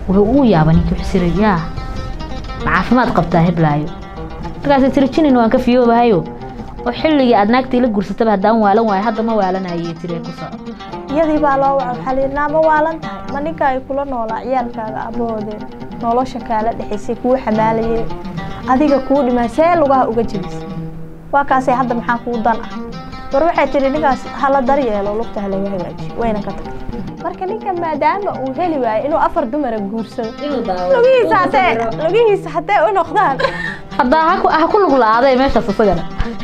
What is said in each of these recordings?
wuxuu ugu yaaba ninkii wuxuu siri yaa ma caafimaad qabtaa heblaayo markaasay tiri jinin waan ka fiyoobahayo oo xilligii aad naagtii la guursataba haddaan waalan waayo hadda ma waalanayay tiri ku soco iyadii baa loo waca waxaa layidhi naa ma waalan tahay ma ninka ay kula noolaa ciyaalkaaga aabbahoodee nolosha kaala dhexaysay kuu xamaalayay adiga kuu dhimaa see lugaha uga jebisay waa kaasay hadda maxaa kuu dan ah war waxay tidhi ninkaas hala daryeelo lugta halaga hagaajiyo wayna ka tagtay marka ninka maadaama uu heli waayo inuu afar dumara guursado lugihiisa hatee lugihiisa hatee u noqdaan haddaa haku- ha ku lug la-aaday meeshaas isagana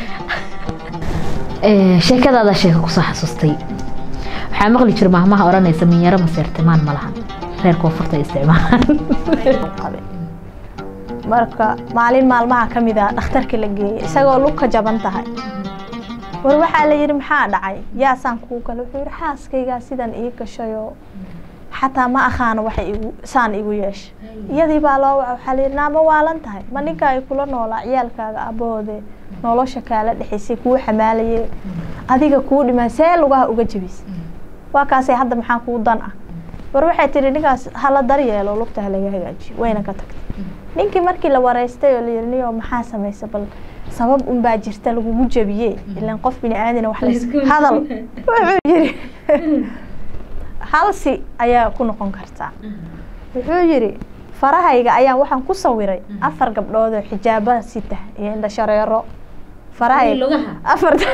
sheekadaada sheeka kusoo xasuustay waxaa maqli jira mahmaha odhanaysa minyaro maseertimaan ma lahan reer koonfurta ay isticmaalaan qabe marka maalin maalmaha ka mid ah dhakhtarka la geeyey isagoo lug ka jaban tahay war waxaa la yidhi maxaa dhacay yaasaan kuu gala wuxuu yidhi xaaskaygaa sidan ii gashayoo xataa ma akhaano waxay igu saan igu yeeshay iyadii baa loo waca waxaa la yidhi naa ma waalan tahay ma ninka ay kula noolaa ciyaalkaaga aabbahoodee nolosha kaala dhexaysay kuu xamaalayay adiga kuu dhimaa see lugaha uga jebisay waa kaasay hadda maxaa kuu dan ah war waxay tidhi ninkaas hala daryeelo lugta halaga hagaajiyo wayna ka tagtay ninkii markii la wareystay oo la yidhi niyo maxaa samaysa bal sabab unbaa jirta lagugu jebiye ilaan qof bini aadana wax lays hadal wuxuu yidhi halsi ayaa ku noqon kartaa wuxuu yidhi farahayga ayaan waxaan ku sawiray afar gabdhood oo xijaaba sita iyo indha shareero farahayga afarta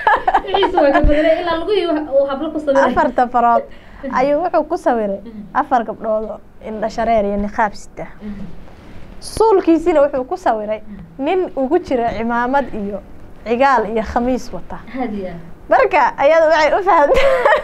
afarta farood ayuu wuxuu ku sawiray afar gabdhood oo indha shareer iyo niqaab sita suulkiisina wuxuu ku sawiray nin ugu jira cimaamad iyo cigaal iyo khamiis wata marka ayada waxay u fahamta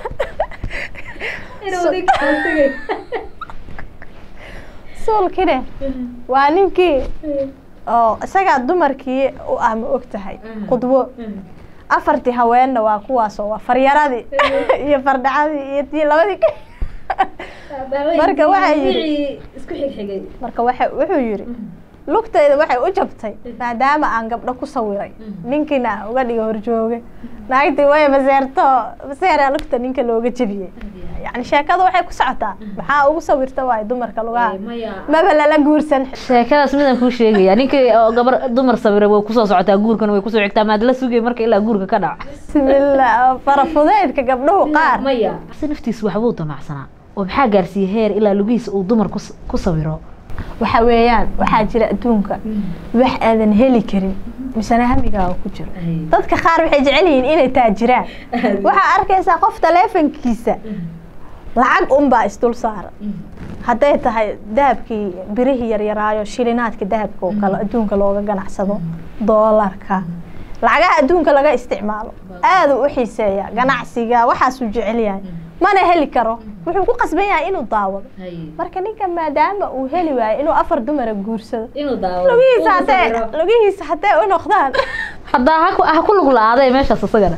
suulkine waa ninkii oo isagaa dumarkii u ah ma og tahay qudwo afartii haweenna waa kuwaasoo waa faryaradii iyo fardhacadii iyo tii labadii marka waxay yidhi marka waxa wuxuu yidhi lugtayda waxay u jabtay maadaama aan gabdho ku sawiray ninkiina uga dhiga horjooge naagtii way maseerto maseeraa lugta ninka looga jebiyey yani sheekada waxay ku socotaa maxaa ugu sawirta waay dumarka lugaha maba lala guursan sheekadaas midaan kuu sheegaya ninkii oo gabar dumar sawiray way kusoo socotaa guurkana way kusoo xigtaa maad la sugay marka ilaa guurka ka dhaca bismillah farafudeedka gabdhuhu qaar si naftiisu waxbuu damacsanaa oo maxaa gaarsiiyey heer ilaa lugihiisa uu dumar kus- ku sawiro waxa weeyaan waxaa jira adduunka wax aadan heli karin misena hamigaaga ku jiro dadka qaar waxay jecel yihiin inay taajiraan waxaa arkaysaa qof taleefankiisa lacag unbaa isdul saara hadday tahay dahabkii birihii yaryaraayo shilinaadka dahabka oo kale adduunka looga ganacsado doolarka lacagaha adduunka laga isticmaalo aaduu u xiiseeya ganacsiga waxaasuu jecel yahay mana heli karo wuxuu ku qasban yahay inuu daawado marka ninka maadaama uu heli waayo inuu afar dumara guursado lugihiisa hatee lugihiisa hatee u noqdaan haddaa ha ku- ha ku lug la-aaday meeshaas isagana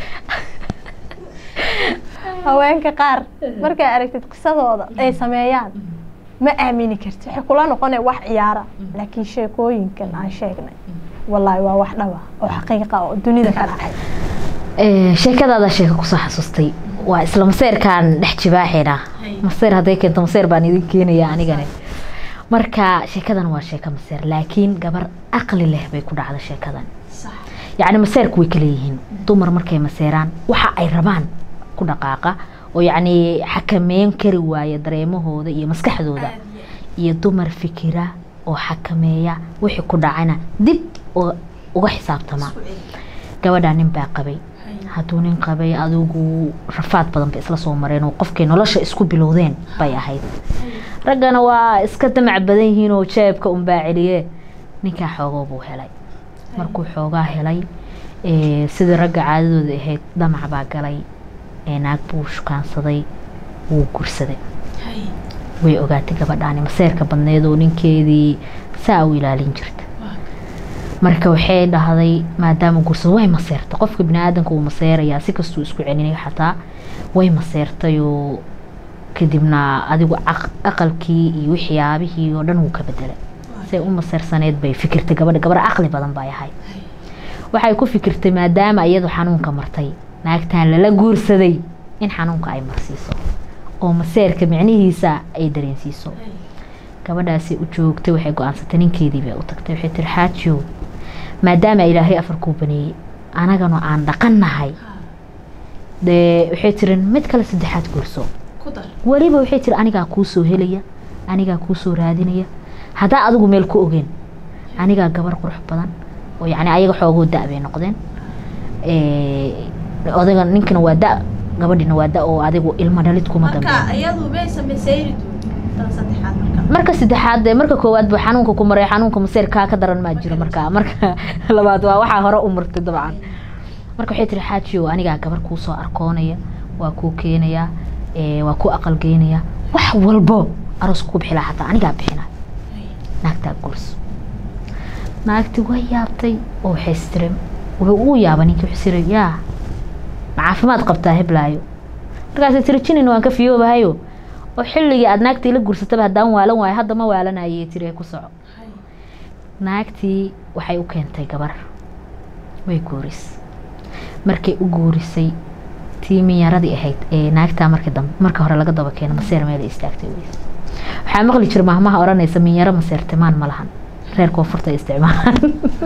haweenka qaar markaa aragtid qisadooda ay sameeyaan ma aamini karti waxay kula noqonaya wax ciyaara laakiin sheekooyinkan aan sheegnay wallaahi waa wax dhaba oo xaqiiqa oo dunida ka dhacay sheekadaada sheeka kusoo xasuustay waa isla maseerkaan dhex jibaaxina maseer hadday keento maseer baan idin keenaya anigane marka sheekadan waa sheeko maseer laakiin gabar aqli leh bay ku dhacda sheekadan yacni maseerku way kala yihiin dumar markay maseeraan waxa ay rabaan ku dhaqaaqa oo yacni xakameyn kari waaya dareemahooda iyo maskaxdooda iyo dumar fikira oo xakameeya wixii ku dhacana dib oo uga xisaabtama gabadhaa nin baa qabay hadduu nin qabay adigu rafaad badan bay isla soo mareen oo qofkay nolosha isku bilowdeen bay ahayd raggana waa iska damac badan yihiin oo jeebka unbaa celiye ninkaa xoogoo buu helay markuu xoogaa helay ee, sidii ragga caadadooda ahayd damac baa galay ee naag buu shukaansaday wuu gursaday way ogaatay gabadhaani maseerka badneed oo ninkeedii saa u ilaalin jirta marka waxay dhahday maadaama gursado way maseertay qofka biniaadanka uu maseerayaa si kastuu isku celinaya xataa way maseertay oo kadibna adigu aq- aqalkii iyo waxyaabihii oo dhan wuu ka bedelay say u maseersaneed bay fikirtay gabadha gabar caqli badan bay ahayd waxay ku fikirtay maadaama iyadu xanuunka martay naagtan lala guursaday in xanuunka ay marsiiso oo maseerka micnihiisa ay dareensiiso gabadhaasi u joogtay waxay go-aansatay ninkeedii bay u tagtay waxay tiri xaajiyow maadaama ilaahay afar kuu baneeyey anagana aan dhaqannahay dee waxay tiri mid kale saddexaad guurso weliba waxay tiri anigaa kuu soo helaya anigaa kuu soo raadinaya haddaa adigu meel ku ogeen anigaa gabar qurux badan oo yacni ayaga xoogoo da' bay noqdeen odaga ninkana waa da gabadhina waa da oo adigu ilmo dhalid kuma dambeyn marka saddexaad dee marka koowaad buu xanuunka ku maray xanuunka maseer kaa ka daran maa jiro marka marka labaad waa waxaa hore u martay dabcan marka waxay tiri xaajiyo anigaa gabar kuu soo arkoonaya waa kuu keenayaa waa kuu aqalgeynaya wax walbo aroos ku bixi lahaa xataa anigaa bixina naagtaa gurso naagti way yaabtay oo waxay istiri wuxuu ugu yaaba ninkii wuxuu siri yaa ma caafimaad qabtaa heblaayo markaasay tiri jinin waan ka fiyoobahayo oo xilligii aada naagtii la gursataba haddaan waalan waayo hadda ma waalanayay tiri ku soco naagtii waxay u keentay gabar way guuris markay u guurisay tii minyaradii ahayd ee naagtaa markii dambe marka hore laga daba keeno maseer meelay istaagtay wey waxaa maqli jira mahmaha odhanaysa minyaro maseertimaan ma lahan reer koonfurta isticmaalaan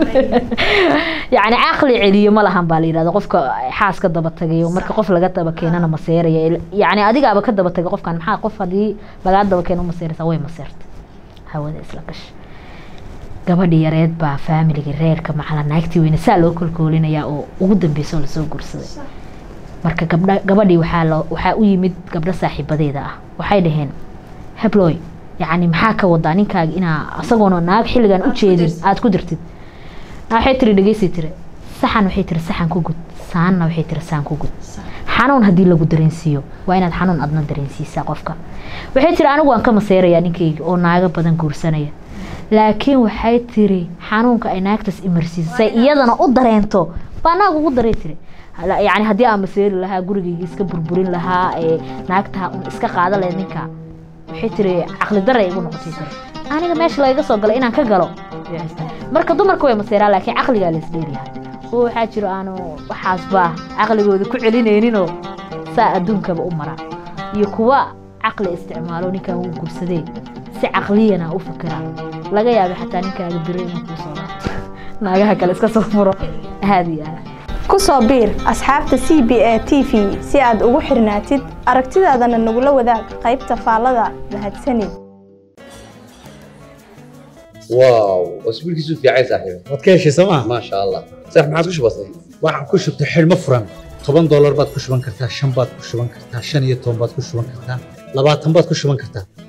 yacni caqli celiyo ma lahan baa la yidhahda qofka xaas ka daba tagayo marka qof laga daba keenana maseeraya yacni adigaaba ka daba tagay qofkan maxaa qof haddii lagaa daba keeno maseeraysa way maseertay hawada isla gasha gabadhii yareed baa faamiligii reerka macala naagtii weyne saa loo kolkoolinayaa oo ugu dambeysa oo lasoo guursaday marka gabdha gabadhii waxaa loo waxaa u yimid gabdho saaxiibadeeda ah waxay dhaheen hebloy yacni maxaa ka wadaa ninkaaga inaa asagoona naag xilligan u jeedin aada ku dirtid waxay tiri dhegeysi tiri saxan waxay tiri saxan ku gud saanna waxay tiri saan ku gud xanuun haddii lagu dareensiiyo waa inaad xanuun adna dareensiisaa qofka waxay tiri anigu waan ka maseerayaa ninkayga oo naago badan guursanaya laakiin waxay tiri xanuunka ay naagtaas imarsiisay iyadana u dareento baa naag ugu daray tiri yacni haddii aan maseeri lahaa gurigayga iska burburin lahaa ee naagtaa un iska qaada lahayd ninka waxay tiri caqli daray igu noqotay tiri aniga meesha lagaga soo galay inaan ka galo marka dumarka way maseeraan laakiin caqligaa lays dheeryahay oo waxaa jiro aanu waxaasba caqligooda ku celinayninoo saa adduunkaba u mara iyo kuwa caqli isticmaalo ninkan wuu gursadee si caqliyana u fikira laga yaaba xataa ninkaaga biro inuu kuu soo laabto naagaha kale iska soo furo aad iyo aad ku soo biir asxaabta c b a t v si aad ugu xirnaatid aragtidaadana nagula wadaag qaybta faallada mahadsanid واو اسبوع كيسو في عايز صاحبي waad ka heshay sooma ما شاء الله صح ما عادش بسيط waxaan ku shubtay xidhmo furan toban doolar baad ku shuban kartaa shan baad ku shuban kartaa shan iyo toban baad ku shuban kartaa labaatan baad ku shuban kartaa